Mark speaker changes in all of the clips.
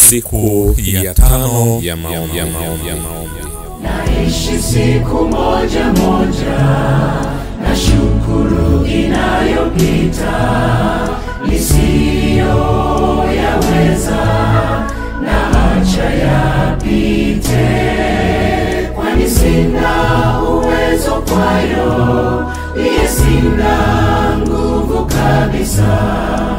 Speaker 1: Siku ya tano ya maombi. ya maombi. ya maombi.
Speaker 2: Naishi siku moja moja na shukuru inayopita nisiyoyaweza na acha yapite, kwani sina uwezo kwayo, iye sina nguvu kabisa,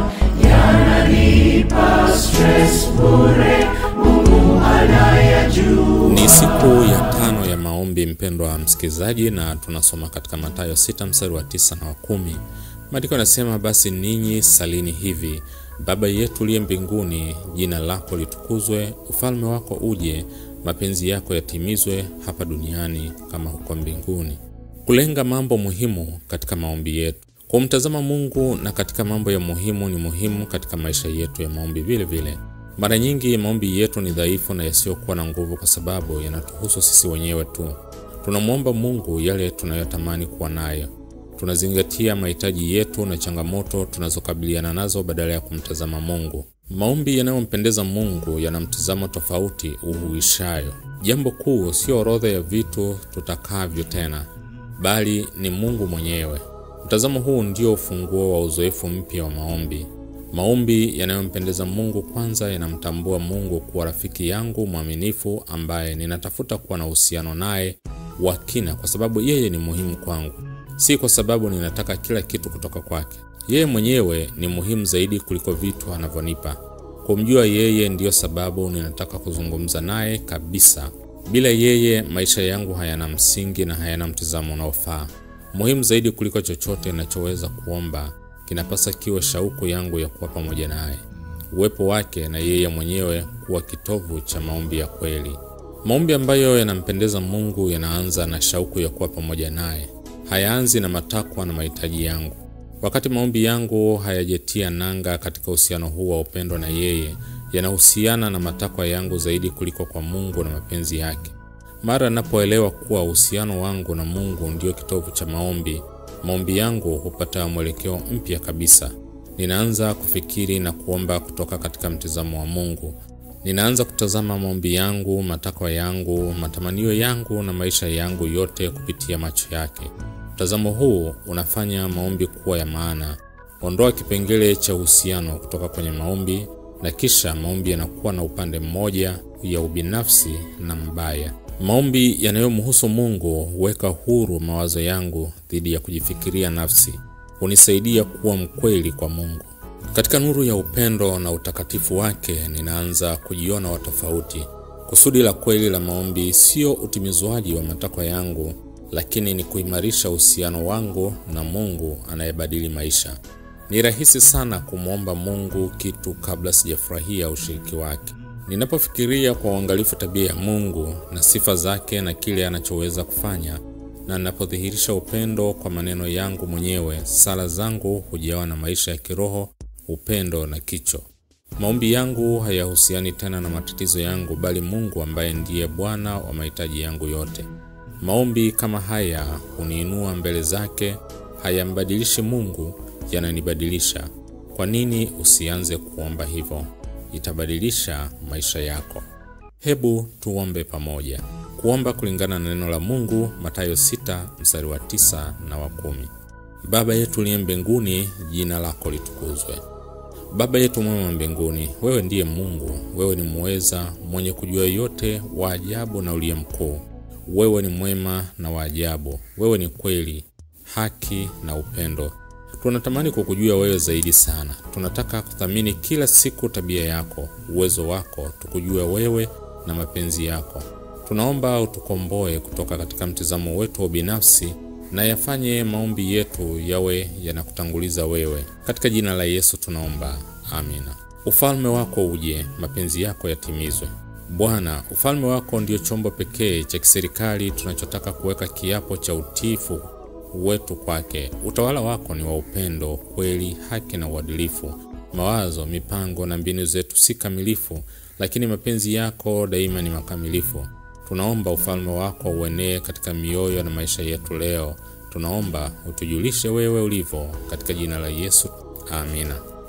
Speaker 2: yananipa stress bure, Mungu anayajua.
Speaker 1: Ni siku ya tano ya maombi, mpendwa wa msikilizaji, na tunasoma katika Mathayo sita mstari wa tisa na wa kumi. Maandiko yanasema, basi ninyi salini hivi: Baba yetu uliye mbinguni, jina lako litukuzwe, ufalme wako uje, mapenzi yako yatimizwe hapa duniani kama huko mbinguni. Kulenga mambo muhimu katika maombi yetu, kumtazama Mungu na katika mambo ya muhimu ni muhimu katika maisha yetu ya maombi vile vile. Mara nyingi maombi yetu ni dhaifu na yasiyokuwa na nguvu kwa sababu yanatuhusu sisi wenyewe tu. Tunamwomba Mungu yale tunayotamani kuwa nayo. Tunazingatia mahitaji yetu na changamoto tunazokabiliana nazo badala ya kumtazama Mungu. Maombi yanayompendeza Mungu yana mtazamo tofauti uhuishayo. Jambo kuu sio orodha ya vitu tutakavyo tena, bali ni Mungu mwenyewe. Mtazamo huu ndio ufunguo wa uzoefu mpya wa maombi. Maombi yanayompendeza Mungu kwanza yanamtambua Mungu kuwa rafiki yangu mwaminifu ambaye ninatafuta kuwa na uhusiano naye wa kina kwa sababu yeye ni muhimu kwangu, si kwa sababu ninataka kila kitu kutoka kwake. Yeye mwenyewe ni muhimu zaidi kuliko vitu anavyonipa. Kumjua yeye ndiyo sababu ninataka kuzungumza naye kabisa. Bila yeye, maisha yangu hayana msingi na hayana mtizamo unaofaa. Muhimu zaidi kuliko chochote ninachoweza kuomba kinapasa kiwe shauku yangu ya kuwa pamoja naye, uwepo wake na yeye mwenyewe kuwa kitovu cha maombi ya kweli. Maombi ambayo yanampendeza Mungu yanaanza na shauku ya kuwa pamoja naye, hayaanzi na matakwa na mahitaji yangu. Wakati maombi yangu hayajatia nanga katika uhusiano huu wa upendo na yeye, yanahusiana na matakwa yangu zaidi kuliko kwa Mungu na mapenzi yake. Mara ninapoelewa kuwa uhusiano wangu na Mungu ndio kitovu cha maombi maombi yangu hupata mwelekeo mpya kabisa. Ninaanza kufikiri na kuomba kutoka katika mtizamo wa Mungu. Ninaanza kutazama maombi yangu, matakwa yangu, matamanio yangu na maisha yangu yote kupitia macho yake. Mtazamo huu unafanya maombi kuwa ya maana. Ondoa kipengele cha uhusiano kutoka kwenye maombi, na kisha maombi yanakuwa na upande mmoja ya ubinafsi na mbaya. Maombi yanayomhusu Mungu huweka huru mawazo yangu dhidi ya kujifikiria nafsi, hunisaidia kuwa mkweli kwa Mungu. Katika nuru ya upendo na utakatifu wake, ninaanza kujiona wa tofauti. Kusudi la kweli la maombi sio utimizwaji wa matakwa yangu, lakini ni kuimarisha uhusiano wangu na Mungu anayebadili maisha. Ni rahisi sana kumwomba Mungu kitu kabla sijafurahia ushiriki wake. Ninapofikiria kwa uangalifu tabia ya Mungu na sifa zake na kile anachoweza kufanya, na ninapodhihirisha upendo kwa maneno yangu mwenyewe, sala zangu hujawa na maisha ya kiroho, upendo na kicho. Maombi yangu hayahusiani tena na matatizo yangu, bali Mungu ambaye ndiye Bwana wa mahitaji yangu yote. Maombi kama haya huniinua mbele zake, hayambadilishi Mungu, yananibadilisha. Kwa nini usianze kuomba hivyo? Itabadilisha maisha yako. Hebu tuombe pamoja. Kuomba kulingana na neno la Mungu, Mathayo 6 mstari wa tisa na wa kumi. Baba yetu uliye mbinguni, jina lako litukuzwe. Baba yetu mwema mbinguni, wewe ndiye Mungu. Wewe ni muweza, mwenye kujua yote, wa ajabu na uliye mkuu. Wewe ni mwema na wa ajabu. Wewe ni kweli, haki na upendo. Tunatamani kukujua wewe zaidi sana. Tunataka kuthamini kila siku tabia yako, uwezo wako, tukujue wewe na mapenzi yako. Tunaomba utukomboe kutoka katika mtizamo wetu wa binafsi na yafanye maombi yetu yawe yanakutanguliza wewe. Katika jina la Yesu tunaomba, amina. Ufalme wako uje, mapenzi yako yatimizwe. Bwana, ufalme wako ndio chombo pekee cha kiserikali tunachotaka kuweka kiapo cha utiifu wetu kwake. Utawala wako ni wa upendo, kweli, haki na uadilifu. Mawazo, mipango na mbinu zetu si kamilifu, lakini mapenzi yako daima ni makamilifu. Tunaomba ufalme wako uenee katika mioyo na maisha yetu leo. Tunaomba utujulishe wewe ulivyo, katika jina la Yesu, amina.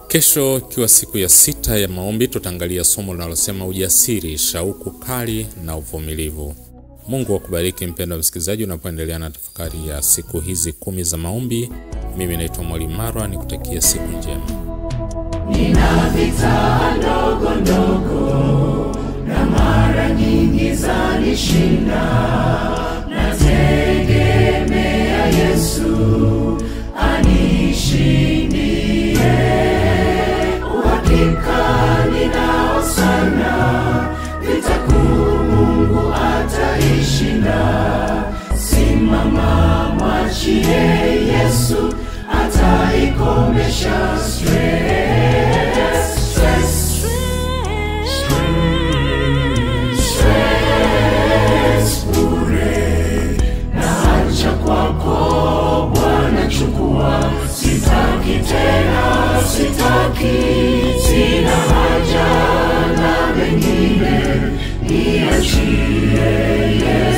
Speaker 1: Kesho ikiwa siku ya sita ya maombi, tutaangalia somo linalosema ujasiri, shauku kali na uvumilivu. Mungu akubariki mpendwa msikilizaji, unapoendelea na tafakari ya siku hizi kumi za maombi. Mimi naitwa Mwalimu Marwa, nikutakia siku njema.
Speaker 2: Nina vita ndogo ndogo na mara nyingi zanishinda, nategemea Yesu anishindie. Uhakika ninao sana, vita kuu Mungu ataishinda. Simama, mwachie Yesu ataikomesha stress, stress, stress bure. Naacha kwako Bwana, chukua, sitaki tena, sitaki, sina haja na mengine, niachie Yesu.